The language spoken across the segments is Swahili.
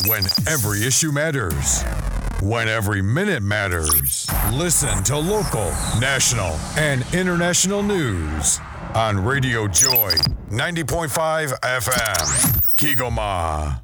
When every issue matters. When every minute matters. Listen to local, national, and international news on Radio Joy 90.5 FM. Kigoma.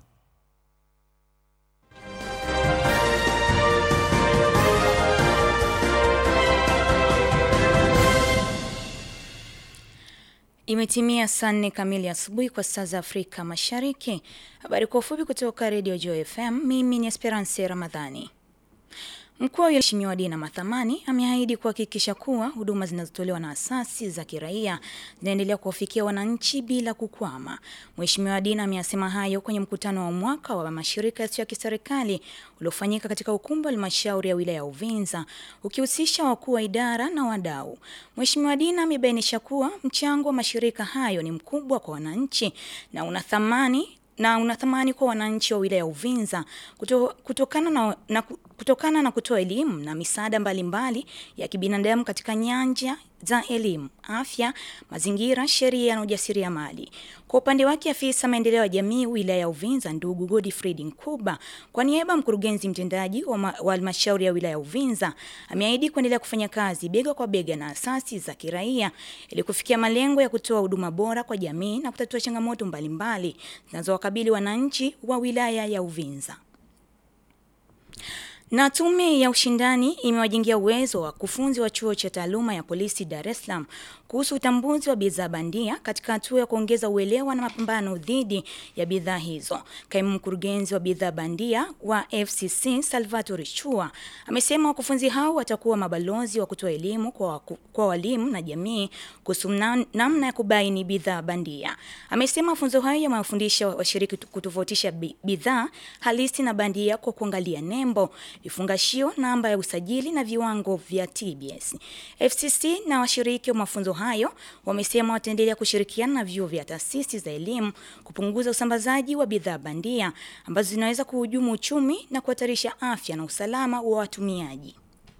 Imetimia saa nne kamili asubuhi kwa saa za Afrika Mashariki. Habari kwa ufupi kutoka Radio Joy FM. Mimi ni Esperance Ramadhani. Mkuu wa Mheshimiwa Dina Mathamani ameahidi kuhakikisha kuwa huduma zinazotolewa na asasi za kiraia zinaendelea kuwafikia wananchi bila kukwama. Mheshimiwa Dina ameyasema hayo kwenye mkutano wa mwaka wa mashirika yasiyo ya kiserikali uliofanyika katika ukumbi wa halmashauri ya wilaya ya Uvinza ukihusisha wakuu wa idara na wadau. Mheshimiwa Dina amebainisha kuwa mchango wa mashirika hayo ni mkubwa kwa wananchi na una thamani na unathamani kwa wananchi wa wilaya ya Uvinza kuto, kutokana na, na, kutokana na kutoa elimu na misaada mbalimbali ya kibinadamu katika nyanja za elimu, afya, mazingira, sheria na ujasiriamali. Kwa upande wake, afisa maendeleo ya jamii wilaya ya Uvinza ndugu Godfried Nkuba, kwa niaba mkurugenzi mtendaji wa halmashauri ya wilaya ya Uvinza, ameahidi kuendelea kufanya kazi bega kwa bega na asasi za kiraia ili kufikia malengo ya kutoa huduma bora kwa jamii na kutatua changamoto mbalimbali zinazowakabili wananchi wa wilaya ya Uvinza. Na tume ya ushindani imewajengea uwezo wa wakufunzi wa chuo cha taaluma ya polisi Dar es Salaam kuhusu utambuzi wa bidhaa bandia katika hatua ya kuongeza uelewa na mapambano dhidi ya bidhaa hizo. Kaimu mkurugenzi wa bidhaa bandia wa FCC Salvatore Chua amesema wakufunzi hao watakuwa mabalozi wa kutoa elimu kwa, waku, kwa walimu na jamii kuhusu namna ya kubaini bidhaa bandia. Amesema mafunzo hayo yamewafundisha washiriki kutofautisha bidhaa halisi na bandia kwa kuangalia nembo vifungashio, namba ya usajili na viwango vya TBS. FCC na washiriki wa mafunzo hayo wamesema wataendelea kushirikiana na vyuo vya taasisi za elimu kupunguza usambazaji wa bidhaa bandia ambazo zinaweza kuhujumu uchumi na kuhatarisha afya na usalama wa watumiaji.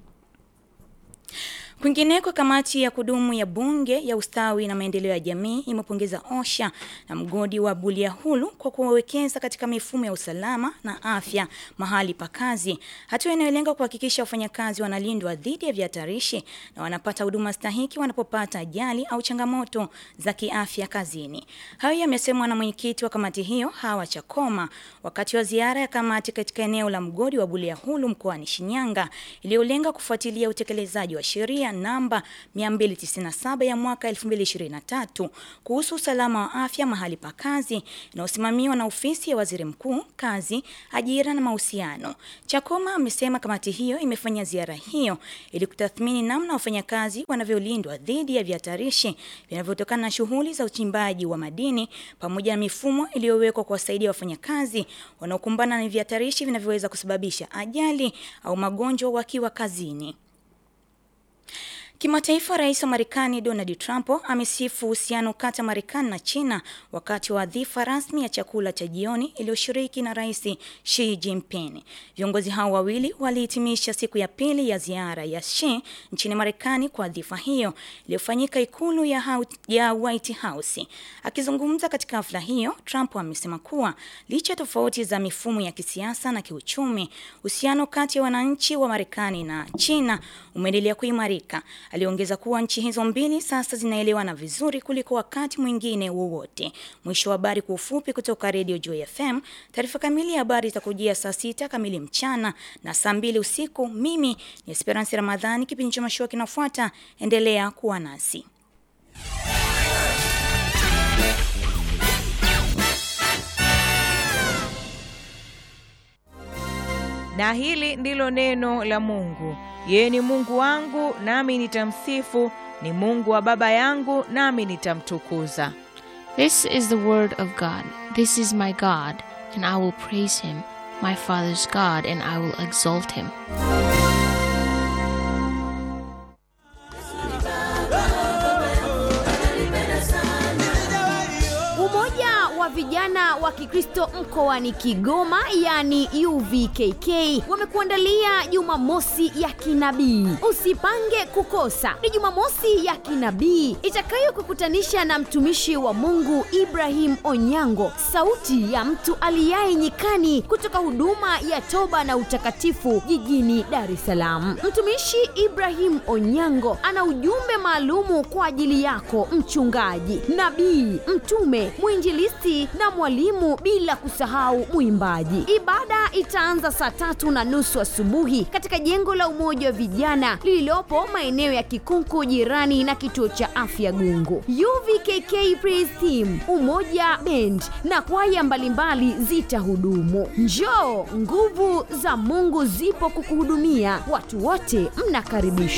Kwingineko, kamati ya kudumu ya bunge ya ustawi na maendeleo ya jamii imepongeza OSHA na mgodi wa Bulyanhulu kwa kuwekeza katika mifumo ya usalama na afya mahali pa kazi, hatua inayolenga kuhakikisha wafanyakazi wanalindwa dhidi ya vihatarishi na wanapata huduma stahiki wanapopata ajali au changamoto za kiafya kazini. Hayo yamesemwa na mwenyekiti wa kamati hiyo Hawa Chakoma wakati wa ziara ya kamati katika eneo la mgodi wa Bulyanhulu mkoani Shinyanga iliyolenga kufuatilia utekelezaji wa sheria namba 297 ya mwaka 2023 kuhusu usalama wa afya mahali pa kazi inayosimamiwa na ofisi ya waziri mkuu, kazi, ajira na mahusiano. Chakoma amesema kamati hiyo imefanya ziara hiyo ili kutathmini namna wafanyakazi wanavyolindwa dhidi ya vihatarishi vinavyotokana na shughuli za uchimbaji wa madini pamoja na mifumo iliyowekwa kuwasaidia wafanyakazi wanaokumbana na vihatarishi vinavyoweza kusababisha ajali au magonjwa wakiwa kazini. Kimataifa, rais wa Marekani Donald Trump amesifu uhusiano kati ya Marekani na China wakati wa adhifa rasmi ya chakula cha jioni iliyoshiriki na rais Xi Jinping. Viongozi hao wawili walihitimisha siku ya pili ya ziara ya Xi nchini Marekani kwa adhifa hiyo iliyofanyika ikulu ya, ya White House. Akizungumza katika hafla hiyo, Trump amesema kuwa licha ya tofauti za mifumo ya kisiasa na kiuchumi, uhusiano kati ya wananchi wa Marekani na China umeendelea kuimarika. Aliongeza kuwa nchi hizo mbili sasa zinaelewana vizuri kuliko wakati mwingine wowote. Mwisho wa habari kwa ufupi kutoka Radio Joy FM. Taarifa kamili ya habari itakujia saa sita kamili mchana na saa mbili usiku. Mimi ni Esperance Ramadhani. Kipindi cha mashua kinafuata, endelea kuwa nasi. Na hili ndilo neno la Mungu. Yeye ni Mungu wangu, nami nitamsifu, ni Mungu wa baba yangu, nami nitamtukuza. This is the word of God. This is my God, and I will praise him, my Father's God, and I will exalt him. Umoja wa vijana wa Kikristo mkoani Kigoma, yani UVKK, wamekuandalia Jumamosi ya kinabii. Usipange kukosa. Ni Jumamosi ya kinabii itakayokukutanisha na mtumishi wa Mungu Ibrahim Onyango, sauti ya mtu aliyaye nyikani, kutoka huduma ya toba na utakatifu jijini Dar es Salaam. Mtumishi Ibrahim Onyango ana ujumbe maalumu kwa ajili yako mchungaji, nabii, mtume, mwinjilisti na mwalimu, bila kusahau mwimbaji. Ibada itaanza saa tatu na nusu asubuhi katika jengo la Umoja wa Vijana lililopo maeneo ya Kikunku, jirani na kituo cha afya Gungu. UVKK Praise Team, Umoja Band na kwaya mbalimbali zitahudumu. Njoo, nguvu za Mungu zipo kukuhudumia. Watu wote mnakaribishwa.